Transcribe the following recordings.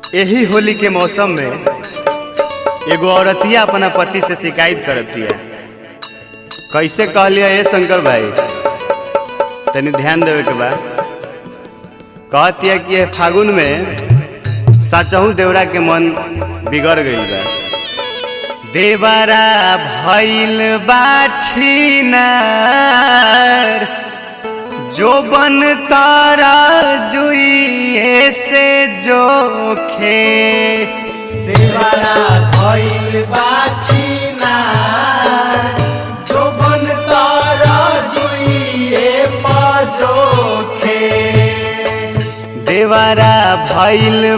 यही होली के मौसम में एगो औरतिया अपना पति से शिकायत करतिया कैसे कहलिया ये शंकर भाई तनी ध्यान देवे के बा कहतिया कि ये फागुन में सचहू देवरा के मन बिगड़ गईल बा देवरा भइल बाछीनार जो बन तारा जुइए से जोखे देवारा भइल बाछीना जो बन तारा जुइए पजोखे देवरा भइल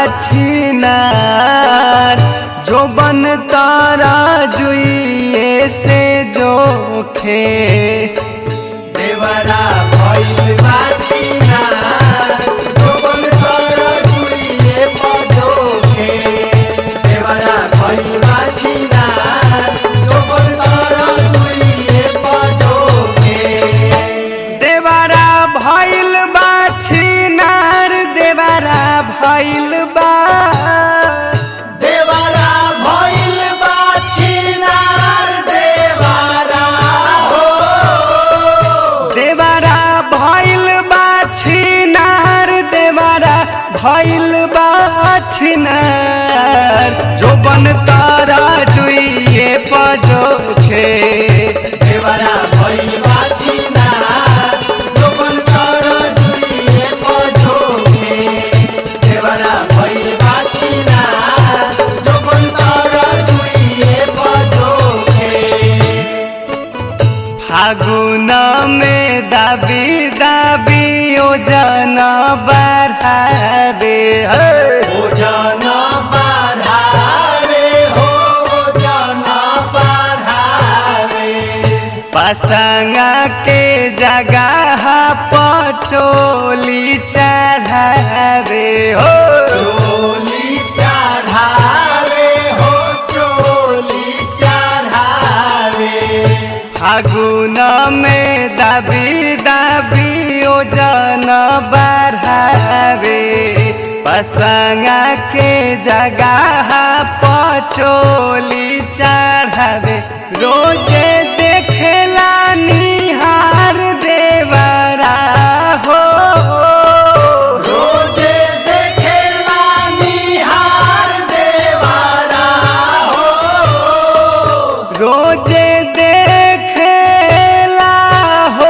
बाछीनार जो बन तारा जुइए से जोखे देवारा भइल बाछीना जो बन तारा जुइए पजोखे देवारा भइल बाछीना जो बन तारा जुइए पजोखे देवरा भइल बाछीनार देवरा भइल बा देवारा भइल बाछीनार देवारा हो देवरा भइल बाछीनार देवरा भइल बाछीनार जो बन तारा जुइए पजोखे देवारा भइल बाछीनार जो बन तारा जुइए पजोखे देवारा भइल बाछीनार जो बन तारा जुइए पजोखे फागुन में दाबी दाबी ओजन बढ़ावे हे। ओजन बढ़ावे हो ओजन बढ़ावे पसंगा के जगह पचोली चढ़ावे हो चोली चढ़ावे हो चोली चढ़ावे फागुन में दाबी दाबी ओजन बढ़ावे पसंगा के जगह पचोली चढ़ावे रोजे देखेला निहार देवरा हो रोजे देखेला निहार देवारा हो रोजे देखेला हो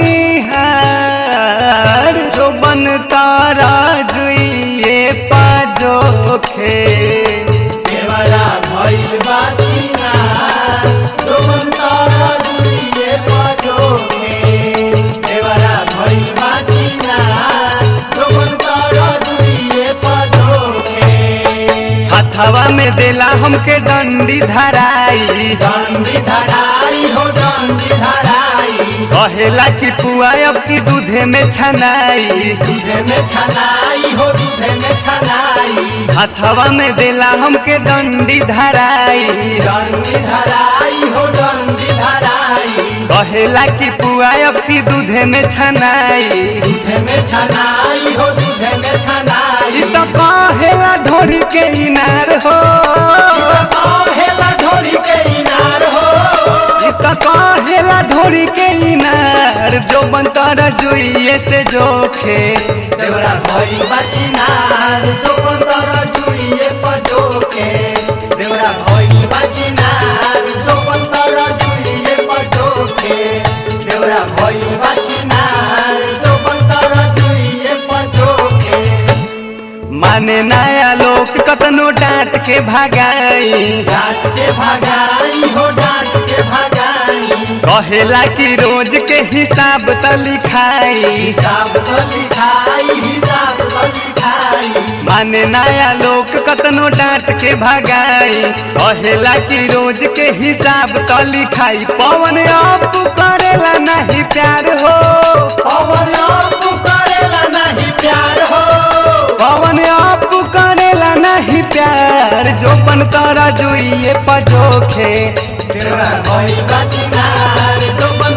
निहार जो बन तारा जुइए पाजोखे देवारा भइल बाछीना जो तारा दुइए पजोखे देवारा भइल बाछीना जो तारा दुइए पजोखे हथवा में देला हमके डंडी धराई डंडी धराई हो डंडी धराई कहेला कि पुआ अब की दूधे में छनाई दूधे में छनाई हो दूधे में छनाई हथवा में देला हमके डंडी धराई डंडी धराई हो डंडी धराई कहेला कि पुआ अब की दूधे में छनाई दूधे में छनाई हो दूधे में छनाई ई तो कहेला ढोरी के इनार हो हेला ढोरी के इनार हो ई तो कहेला ढोरी के इनार जो बनतर जुइए से जोखे देवरा भई बाचिनार जो पंतर जुइए पजोके देवरा भई बाचिनार जो पंतर जुइए पजोके देवरा भई बाचिनार जो पंतर जुइए पजोके माने नया लोग कतनो डांट के भगाई डांट के भगाई हो डांट के भगाई कहेला कि रोज के हिसाब त लिखाई हिसाब तो लिखाई हिसाब तो लिखाई माने नया लोग कतनो डांट के भगाई कहेला कि रोज के हिसाब त लिखाई पवन आप करेला नहीं प्यार हो पवन आप करेला नहीं प्यार हो पवन आप करेला नहीं प्यार जो पन तारा जुइए पजोखे देवरा भई बचिनार जो बन